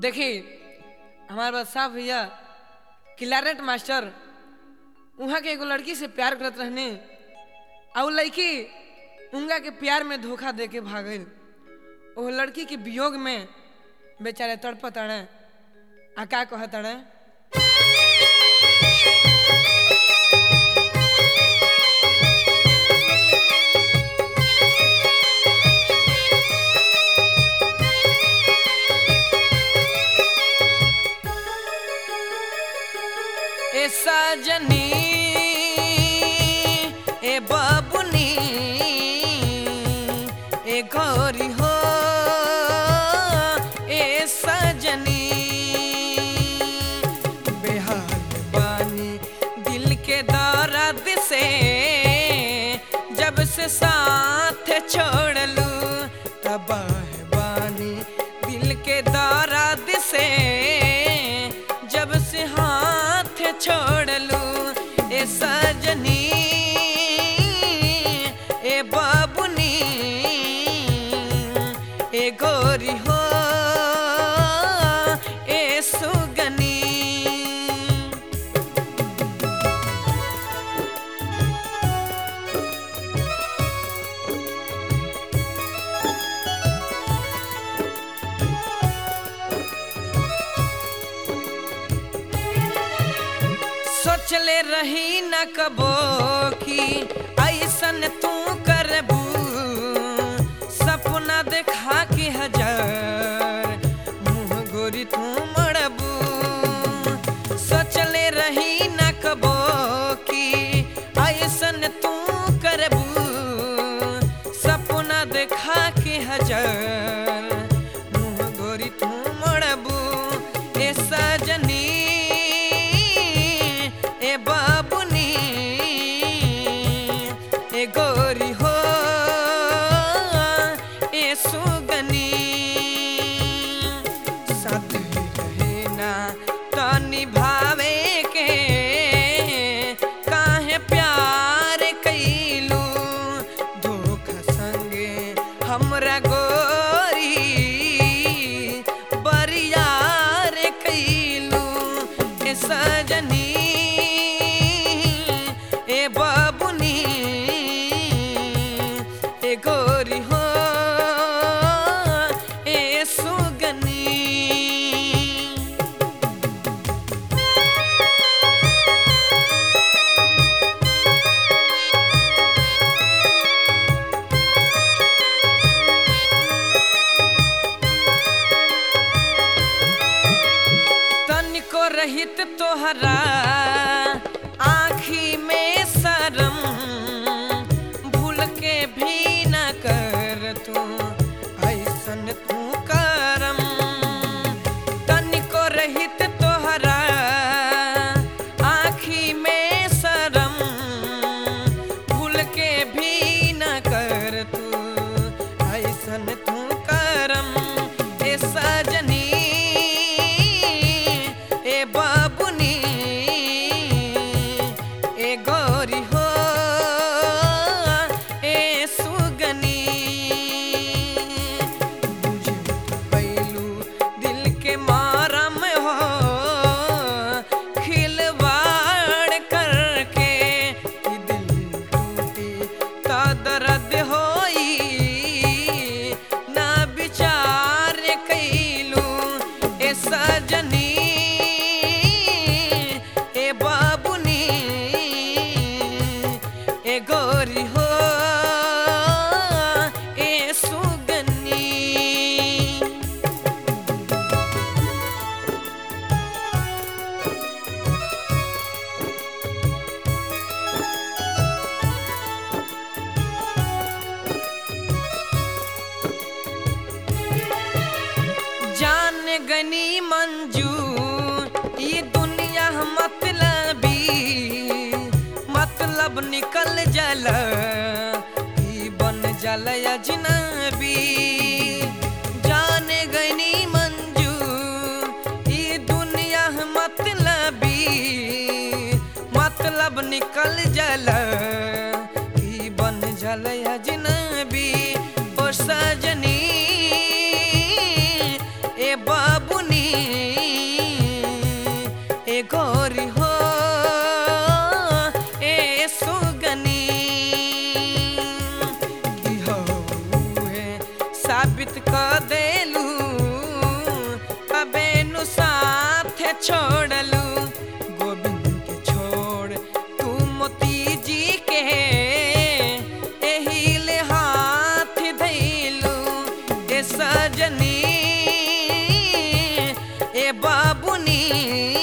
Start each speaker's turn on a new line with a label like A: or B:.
A: देखी हमारे पास साहब भैया क्लारेट मास्टर वहाँ के एगो लड़की से प्यार करत रहने और लड़की उनका के प्यार में धोखा दे के भागल वो लड़की के वियोग में बेचारे तड़पत अड़े आ का कहत अड़े ए सजनी ए बाबुनी ए गौरी हो ए सजनी बेहाल बानी दिल के दर्द से जब से साथ छोड़लू तबाह बानी दिल के दर्द से जब से हाथ छोड़लू ए सजनी ए बाबुनी ए गोरी हो ए सुगनी सोचले रही न कबो की ऐसन तू करबू सपना देखा के हजार मुँह गोरी तू मड़बू सोचले रही न कबो की ऐसन तू करबू सपना देखा के हजार मुँह गोरी तू मड़बू ए सजनी ए बाबुनी ए गोरी हो ए सुगनी साथ रहे ना तो निभावे के काहे प्यार कैलू धोखा संगे हमरा गोरी बरियार कैलू ए सजनी ए बाबुनी ए गोरी हो ए सुगनी तनिको रहित तोहरा आँखी में शरम भूल के भी न कर तू ऐसन तू करम तनिको रहित तोहरा आँखी में शरम भूल के भी न कर तू ऐसन तू करम ए सजनी ए बाबुनी ए गौरी हो ए सुगनी बुझे पैलू दिल के मारम हो खिलवाड़ करके कि दिल टूटी ता दर्द होई ना विचार कैलू ए सजनी ए बाबुनी ए गोरी हो ए सुगनी जान गनी मंजू ये दुनिया मतलबी मतलब निकल जल ई बन जल अजनबी जान गनी मंजू ये दुनिया मतलबी मतलब निकल जल ई बन जल अजनबी ओ सजनी ए बाबुनी छोड़लू गोविंद के छोड़ तू मोती जी के एही ले हाथ धैलू ए सजनी ए बाबुनी